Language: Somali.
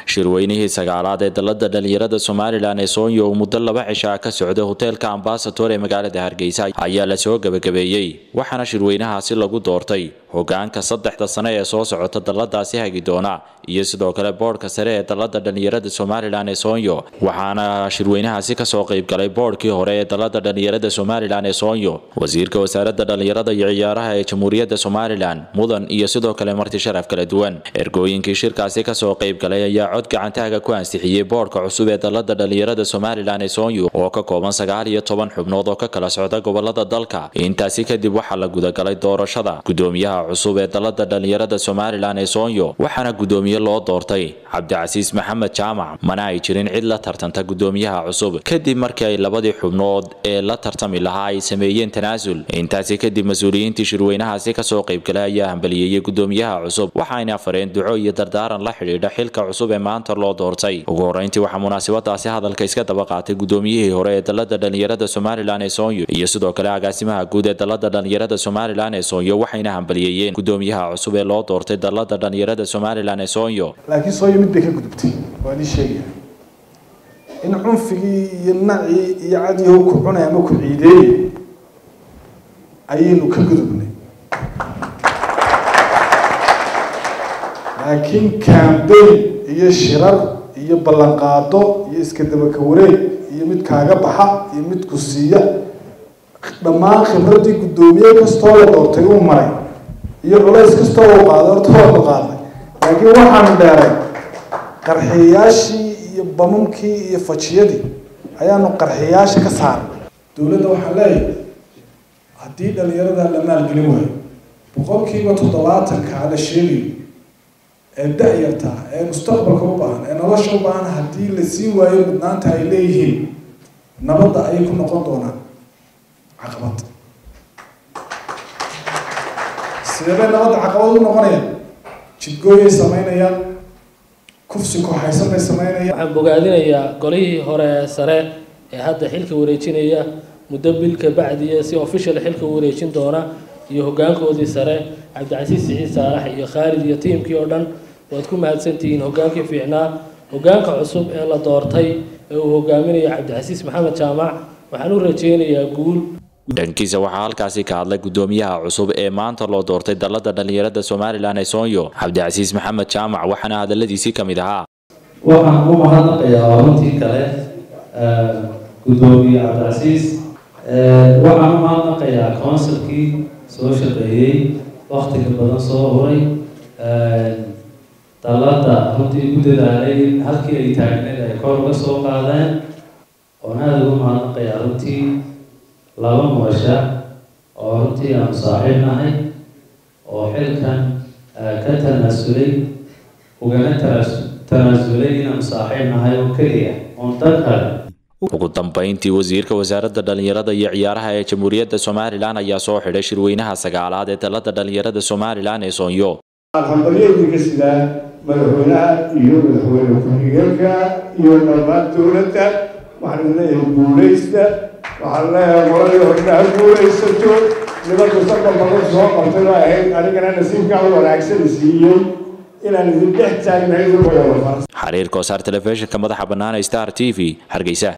shirweynihii sagaalaad ee dalada dhalinyarada somalilan ee soonyo uu muddo laba cishaa ka socday hoteelka ambasator ee magaalada hargeysa ayaa lasoo gebagabeeyey waxaana shirweynahaasi lagu doortay hogaanka saddexda sane ee soo socota daladaasi hagi doona iyo sidoo kale boodhka sare ee dalada dhalinyarada somalilan ee soonyo waxaana shirweynahaasi kasoo qeybgalay boodhkii hore ee dalada dhalinyarada somalilan ee soonyo wasiirka wasaarada dhalinyarada iyo ciyaaraha ee jamhuuriyadda somalilan mudan iyo sidoo kale marti sharaf kala duwan ergooyinkii shirkaasi kasoo qeybgalay ayaa cod gacantaaga ku ansixiyey boodhka cusub ee dalada dhalinyarada somalilan ee soonyo oo ka kooban sagaal iyo toban xubnood oo ka kala socda gobolada dalka intaasi kadib waxaa la gudagalay doorashada gudoomiyaha cusub ee dalada dhalinyarada somalilan ee soonyo waxaana gudoomiye loo doortay cabdicasiis maxamed jaamac mana ay jirin cid la tartanta gudoomiyaha cusub kadib markii ay labadii xubnood ee la tartami lahaa ay sameeyeen tanaasul intaasi kadib mas-uuliyiintii shirweynahaasi kasoo qeybgalay ayaa hambaliyeeyey gudoomiyaha cusub waxayna fareen duco iyo dardaaran la xidhiidha xilka cusub ee maanta loo doortay ugu horeyntii waxaa munaasabadaasi hadalka iska daba qaatay gudoomiyihii hore ee dalada dhalinyarada somalilan ee soonyo iyo sidoo kale agaasimaha guud ee dalada dhalinyarada somalilan ee soonyo waxayna hambaliyeeyeen gudoomiyaha cusub ee loo doortay dalada dhalinyarada somalilan ee soonyo laakiin sooyo mid bay ka gudubtay waa idin sheegaya in cunfigii iyo nacii iyo cadyahow ku cunay ama ku ciideeyey ayaynu ka gudubnay laakiin cambayn iyo shirar iyo ballanqaado iyo iska dabaka wareeg iyo mid kaaga baxa iyo mid ku siiya dhammaan khibraddii guddoomiye kastoo la doortay uu maray iyo culays kastoo uu qaaday horta waanu qaadnay laakiin waxaanu dheeray qarxiyayaashii iyo bamamkii iyo fajiyadii ayaanu qarxiyayaasha ka saaray dowladda waxaan leeyahay haddii dhalinyarada la maalgelin waayo boqolkiiba toddobaatanka la sheegayo ee da-yarta ee mustaqbalka u baahan ee nolosha u baahan haddii la siin waayo mudnaanta ay leeyihiin nabadda ayay ku noqon doonaan caqabad sidee bay nabadda caqabad u noqonayaan jidgooyay sameynayaan kufsi kooxaysan bay sameynayaan waxaan bogaadinayaa golihii hore ee sare ee hadda xilka wareejinaya muddo bil ka bacdiya si official xilka u wareejin doona iyo hogaankoodii sare cabdicasiis siciid saalax iyo khaalid iyo tiimkii oo dhan waad ku mahadsantihiin hogaankii fiicnaa hogaanka cusub ee la doortay ee uu hogaaminayo cabdicasiis maxamed jaamac waxaan u rajeynayaa guul dhankiisa waxaa halkaasi ka hadlay gudoomiyaha cusub ee maanta loo doortay dalada dhalinyarada somalilan ee soonyo cabdicasiis maxamed jaamac waxaana hadaladiisii ka mid ahaa waxaan u mahadnaqayaa runtii kale gudoomiye cabdicasiis waxaan u mahadnaqayaa counsilkii soo shaqeeyey waktiga badan soo huray dalada runtii ku dadaalay in halkii ay taagneed ay kor uga soo qaadeen oon aada ugu mahadnaqayaa runtii laba muasha oo runtii aanu saaxiib nahay oo xilkan ka tanaasulay ugana tanaasulay inaanu saaxiib nahay oo keliya oon dan kale ugu dambeyntii wasiirka wasaaradda dhalinyarada iyo ciyaaraha ee jamhuuriyadda somalilan ayaa soo xidhay shirweynaha sagaalaad ee dalada dhalinyarada somalilan ee soonyo hambalyeedinka sidaa madaxweynaha iyo madaxweyne ku-xigeenka iyo dhammaan dowladda waxaan leeyahay guuleysta waxaan leeyahay qoladii horena ha guuleysato niman mustaqbalka ku soo qabtay oo ahayd anigana nasiibkaa wanaagsan siiyey inaan idin dhex taagnahay xariir kosaar telefishinka madaxa bannaan star t v hargeysa